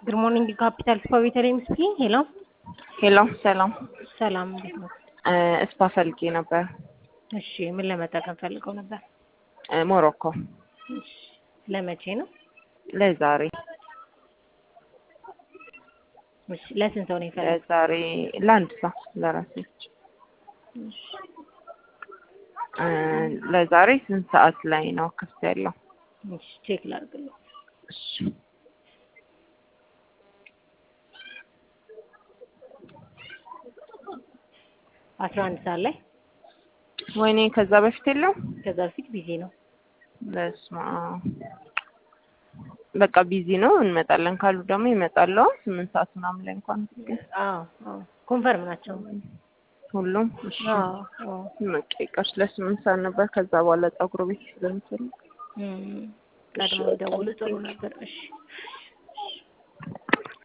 ጉድ ሞርኒንግ ካፒታል ስፓ ቤተልሔም ስፒኪንግ። ሄሎ ሄሎ ሰላም ሰላም፣ እንዴት ነው? እስፓ ፈልጌ ነበር። እሺ፣ ምን ለመጠቀም ፈልገው ነበር? ሞሮኮ እሺ፣ ለመቼ ነው? ለዛሬ እሺ፣ ለስንት ሰው ነው የፈለገው? ለዛሬ ለአንድ ሰው ለራሴ እሺ፣ እ ለዛሬ ስንት ሰዓት ላይ ነው ክፍት ያለው? እሺ፣ ቼክ ላድርግልኝ። እሺ አስራ አንድ ሰዓት ላይ ወይኔ ከዛ በፊት የለው። ከዛ በፊት ቢዚ ነው። በስመ አብ በቃ ቢዚ ነው። እንመጣለን ካሉ ደግሞ ይመጣሉ። ስምንት ሰዓት ምናምን ላይ እንኳን ግን አዎ አዎ፣ ኮንፈርም ናቸው። ሁሉም እሺ አዎ አዎ። በቃ ይቀርስ ለስምንት ሰዓት ነበር። ከዛ በኋላ ፀጉር ቤት ስለምትል እም፣ ቀድሞ ደውሉ ጥሩ ነበር። እሺ